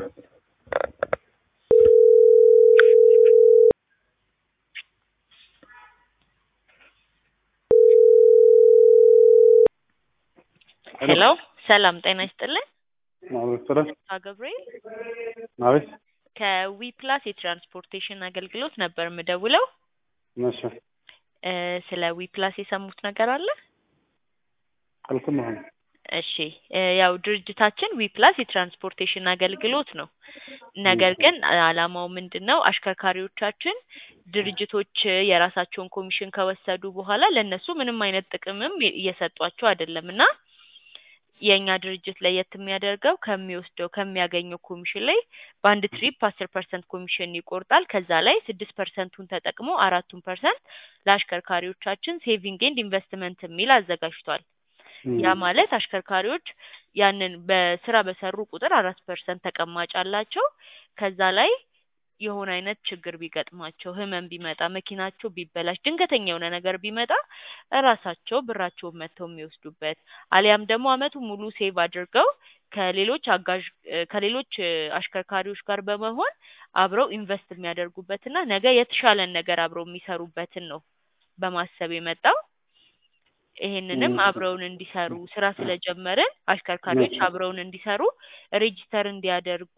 ሄሎ ሰላም ጤና ይስጥልን። አቤት ስለ አቶ ገብርኤል አቤት ከዊ ፕላስ የትራንስፖርቴሽን አገልግሎት ነበር የምደውለው። እሺ እ ስለ ዊ ፕላስ የሰሙት ነገር አለ? አልሰማሁም። እሺ እ ያው ድርጅታችን ዊ ፕላስ የትራንስፖርቴሽን አገልግሎት ነው። ነገር ግን አላማው ምንድን ነው? አሽከርካሪዎቻችን ድርጅቶች የራሳቸውን ኮሚሽን ከወሰዱ በኋላ ለእነሱ ምንም አይነት ጥቅምም እየሰጧቸው አይደለም እና የእኛ ድርጅት ለየት የሚያደርገው ከሚወስደው ከሚያገኘው ኮሚሽን ላይ በአንድ ትሪፕ አስር ፐርሰንት ኮሚሽን ይቆርጣል። ከዛ ላይ ስድስት ፐርሰንቱን ተጠቅሞ አራቱን ፐርሰንት ለአሽከርካሪዎቻችን ሴቪንግ ኤንድ ኢንቨስትመንት የሚል አዘጋጅቷል። ያ ማለት አሽከርካሪዎች ያንን በስራ በሰሩ ቁጥር አራት ፐርሰንት ተቀማጭ አላቸው። ከዛ ላይ የሆነ አይነት ችግር ቢገጥማቸው ህመም ቢመጣ መኪናቸው ቢበላሽ ድንገተኛ የሆነ ነገር ቢመጣ እራሳቸው ብራቸውን መጥተው የሚወስዱበት አሊያም ደግሞ አመቱን ሙሉ ሴቭ አድርገው ከሌሎች አጋዥ እ ከሌሎች እ አሽከርካሪዎች ጋር በመሆን አብረው ኢንቨስት የሚያደርጉበትና ነገ የተሻለን ነገር አብረው የሚሰሩበትን ነው በማሰብ የመጣው። ይሄንንም አብረውን እንዲሰሩ ስራ ስለጀመርን አሽከርካሪዎች አብረውን እንዲሰሩ ሬጂስተር እንዲያደርጉ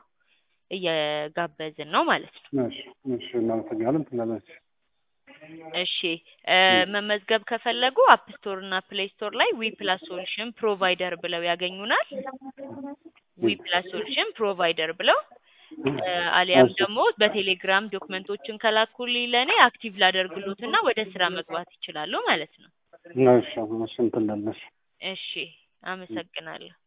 እየጋበዝን ነው ማለት ነው። እሺ እሺ እናመሰግናለን። ትላለች እሺ እ መመዝገብ ከፈለጉ አፕ ስቶር እና ፕሌይ ስቶር ላይ ዊ ፕላስ ሶሉሽን ፕሮቫይደር ብለው ያገኙናል። ዊ ፕላስ ሶሉሽን ፕሮቫይደር ብለው እ አሊያም ደግሞ በቴሌግራም ዶክመንቶችን ከላኩልኝ ለእኔ አክቲቭ ላደርግሎትና ወደ ስራ መግባት ይችላሉ ማለት ነው። እሺ እሺ እንትን እላለች እሺ አመሰግናለሁ።